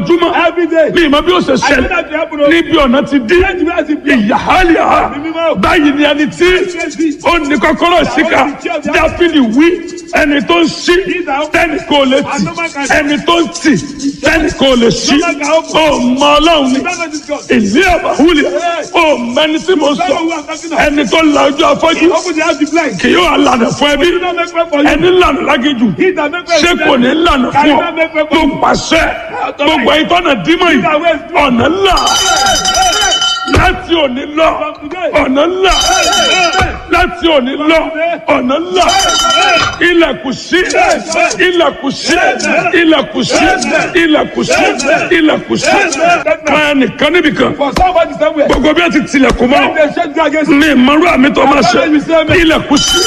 ojoojúmọ́ Every day. ní ìmọ̀ bí ó ṣe I know ṣẹlẹ̀ that you happen. níbi ọ̀nà ti dín Let me ask you. ìyáhálíà báyìí ni ẹni tí ó ní kọ́kọ́rọ́ síkà dáfídì wí ẹni tó ń ṣí tẹ́nì kò lè tì ẹni tó ń tì tẹ́nì kò lè ṣí ó mọ ọlọ́run ni Remember this God. ìlú àbáwúlẹ̀ ó mẹni tí mo sọ ẹni tó la ojú afọ́jú Open the house to blind. kì yóò lànà fún ẹbí Do not make way for you. ẹni lànà lágéjù He that make way ṣé for kò them. ní lànà Can fún you ọ not make way for tó you? pàṣẹ gbogbo ìtọ́nà dímọ̀ yìí ọ̀nà ńlá láti òní lọ ọ̀nà ńlá láti òní lọ ọ̀nà ńlá ilẹ̀kùn sí ilẹ̀kùn sí ilẹ̀kùn sí ilẹ̀kùn sí ilẹ̀kùn sí kan nìkan níbìkan For somebody somewhere. gbogbo bí a ti tilẹ̀kùn mọ́ They shut you against ní ìmọ̀rú àmì tó máa ṣe ilẹ̀kùn sí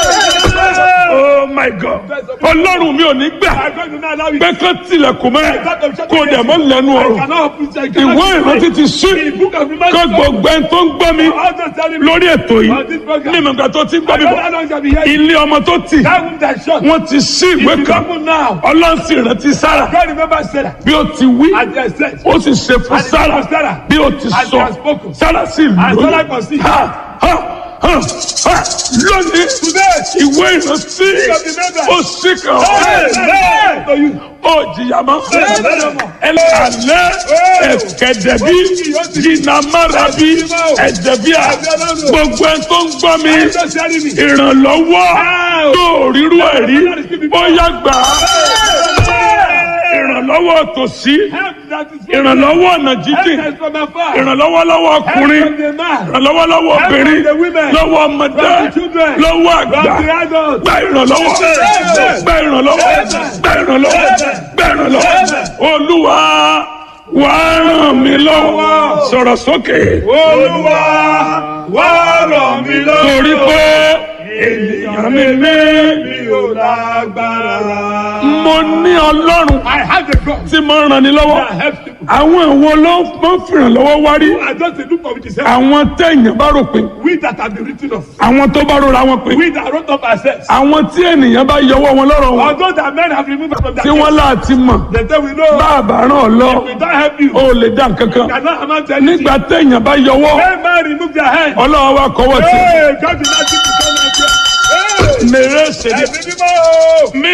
oh my god ọlọ́run mi ò ní gbà I'm going to not allow you. pé kán tilẹ̀kùn mọ́ ẹ kó dẹ̀ mọ́ lẹ́nu I ọ̀rọ̀ cannot open it. I ìwé cannot ìrántí ti sí The book of kó remembrance. gbogbo ẹni tó ń gbọ́ mi All those telling me. lórí ètò yìí ní ìmọ̀gbà tó ti ń gbọ́ I mi don't bọ̀ know how long shall be here. ilé ọmọ tó tì That womb that shut. wọ́n ti sí ìwé If you kan open now. ọlọ́run sì rántí sára God remember Sarah. bí ó ti wí And they said. ó sì ṣe fún And sára for Sarah. bí ó ti And sọ he has spoken. sára sì And lóyún Sarah conceived. Ha, ha, ha, ha. lónìí Today. ìwé ìrántí ó sì kàn Hey, ọ́ hey, to you. ó jìyà mọ́ ẹlẹ́àlẹ́ ẹ̀kẹ́dẹ̀bí jìnnàmárabi ẹ̀dẹ̀bíà gbogbo ẹ̀ tó ń gbọ́ mi Just telling me. ìrànlọ́wọ́ tó rírú ẹ̀rí bóyá gbà á ìrànlọ́wọ́ tòsí Help that is from ìrànlọ́wọ́ ọ̀nà Help jíjìn that is from afar. ìrànlọ́wọ́ lọ́wọ́ Help ọkùnrin from the man. ìrànlọ́wọ́ lọ́wọ́ obìnrin from the women. lọ́wọ́ ọmọdé From the children. lọ́wọ́ àgbà From the adults. gba ìrànlọ́wọ́ gba ìrànlọ́wọ́ gba ìrànlọ́wọ́ gba ìrànlọ́wọ́ olúwa wà á ràn mí lọ́wọ́ sọ̀rọ̀ sókè Olúwa wá ràn mí lọ́wọ́. torí pé ènìyàn mi ní mi ò lágbára. mo ní ọlọ́run I have a God tí mo ń ràn ní lọ́wọ́ that helps people. àwọn ìwo ló máa ń fìrànlọ́wọ́ wárí I just dey look for which is help. àwọn téèyàn bá rò pé We that have been written off. àwọn tó bá rora wọn pé We that wrote up ourselves. àwọn tí ènìyàn bá yọwọ́ wọn lọ́rọ̀ wọn Although that men have removed us from that tí wọ́n láti mọ̀ they say we know. bá a bá ràn ọ́ lọ We don't help you. ó lè dá nǹkan kan Cannot amount to anything. nígbà téèyàn bá yọwọ́ When man remove their hand. ọlọ́wọ́ wa kọ́wọ́ sí Hey, God did not give you so much. Hey, mèrè ṣèlè ẹ̀mí mímọ́. mí